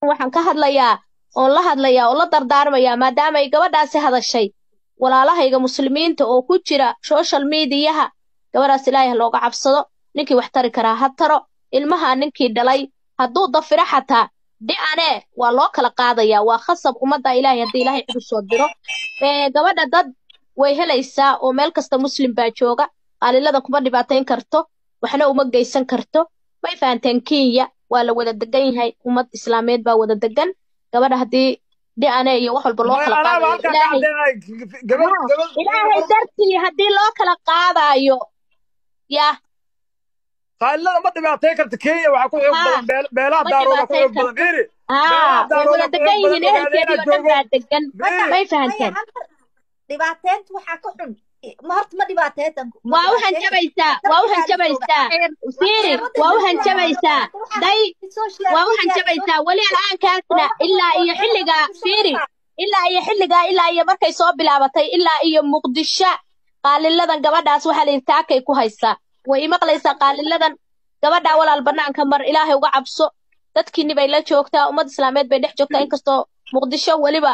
waxaan ka hadlayaa oon la hadlayaa oo la dardaarmayaa maadaama ay gabadhaasi hadashay walaalahayga muslimiinta oo ku jira social mediyaha gabadhaas ilaahay ha looga cabsado ninkii wax tari karaa ha taro ilmaha ninkii dhalay hadduu dafiro xataa dhi'ane waa loo kala qaadayaa waa khasab ummadda ilaahay haddii ilaahay cid u soo diro gabadha dad way helaysaa oo meel kasta muslim baa jooga qaalilada kuma dhibaatayn karto waxna uma geysan karto may fahanteen kenya waa la wada degan yahay ummad islaameed baa wada degan gabadha haddii dhi'ane iyo wax walba loo kala qaadayo ilaahay dartii haddii loo kala qaadaayo yaa qaalilada ma dhibaatay karta kenya waxaa ku xoog badan beelaha daarooda ku xoog badan fiiri haa way wada degan yihiin ehelkeedii oo dhan baa degan may fahanteen dhibaateynta waxaa ka xun ma horta ma dhibaateetan waa u hanjabaysaa waa u hanjabaysaa fiiri waa u hanjabaysaa day waa u hanjabaysaa weli al'aankaasna ilaa iyo xilligaa fiiri ilaa iyo xilligaa ilaa iyo markay soo bilaabatay ilaa iyo muqdisho qaaliladan gabadhaas waxaa la yidhi taakay ku haysaa way imaqlaysaa qaaliladan gabadhaa walaal bannaanka mar ilaahay uga cabso dadkiinni bay la joogtaa ummad islaameed bay dhex joogtaa inkastoo muqdisho weliba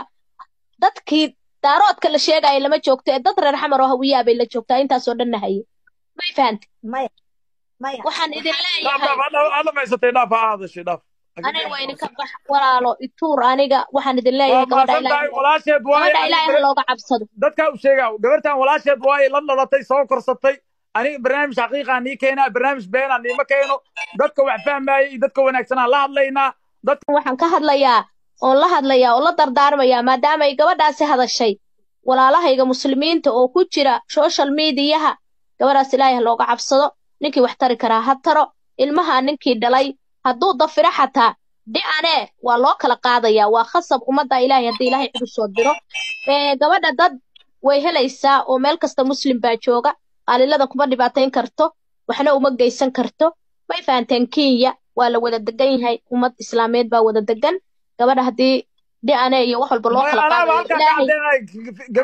dadkii daaroodka la sheegaya lama joogto ee dad reer xamar oo hawiyaa bay la joogtaa intaasoo dhanna haye may fahante maya maya waxaan idin leeyahay adhamaysatay dhaaf ha hadashay dhaaf aniga waa idinka bax walaalo ituur aniga waxaan idin leeyahay gabadha ilaahay walaasheed gabadha ilaahay ha looga cabsado dadkaa u sheegaa gabartan walaasheed waaye la dhalatay soo korsatay aniga barnaamij xaqiiqaa nii keenaa barnaamij beenaa niima keeno dadka wax fahmaaya iyo dadka wanaagsanaa la hadlaynaa dadka waxaan ka hadlayaa oon la hadlayaa oo la dardaarmayaa maadaama ay gabadhaasi hadashay walaalahayga muslimiinta oo ku jira social mediyaha gabadhaas ilaahay ha looga cabsado ninkii wax tari karaa ha taro ilmaha ninkii dhalay hadduu dafiro xataa dhi'ane waa loo kala qaadayaa waa khasab ummadda ilaahay haddii ilaahay cid u soo diro gabadha dad way helaysaa oo meel kasta muslim baa jooga qaalilada kuma dhibaatayn karto waxna uma geysan karto may fahanteen kenya waa la wada degan yahay ummad islaameed baa wada degan gabadha haddii dhi'ane iyo wax walba loo kala qaadayo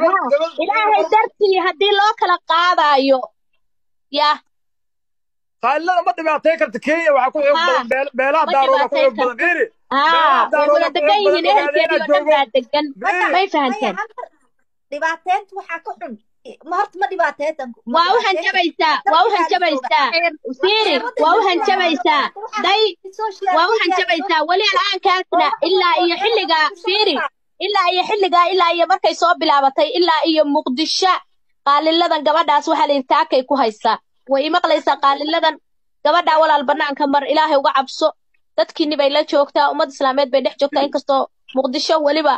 ilaahay dartii haddii loo kala qaadaayo yaa qaalilada ma dhibaatay karta kenya waxaa ku xoog badan beelaha daarooda ku xoog badan fiiri haa way wada degan yihiin ehelkeedii oo dhan baa degan may fahanteen dhibaateynta waxaa ka xun ma horta ma dhibaateetan waa u hanjabaysaa waa u hanjabaysaa fiiri waa u hanjabaysaa day waa u hanjabaysaa weli al'aankaasna ilaa iyo xilligaa fiiri ilaa iyo xilligaa ilaa iyo markay soo bilaabatay ilaa iyo muqdisho qaaliladan gabadhaas waxaa la yidhi taakay ku haysaa way imaqlaysaa qaaliladan gabadhaa walaal bannaanka mar ilaahay uga cabso dadkiinni bay la joogtaa ummad islaameed bay dhex joogtaa inkastoo muqdisho weliba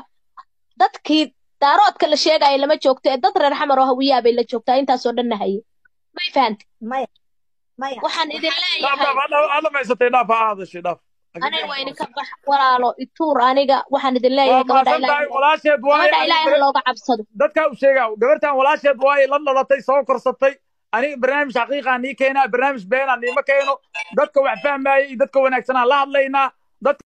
dadkii daaroodka la sheegaya lama joogto ee dad reer xamar oo hawiyaa bay la joogtaa intaasoo dhanna haye may fahante maya maya waxaan idin leeyahay adhamaysatay dhaaf ha hadashay dhaaf aniga waa idinka bax walaalo ituur aniga waxaan idin leeyahay gabadha ilaahay walaasheed gabadha ilaahay ha looga cabsado dadkaa u sheegaa gabartan walaasheed waaye la dhalatay soo korsatay aniga barnaamij xaqiiqaa nii keenaa barnaamij beenaa niima keeno dadka wax fahmaaya iyo dadka wanaagsanaa la hadlaynaa dadka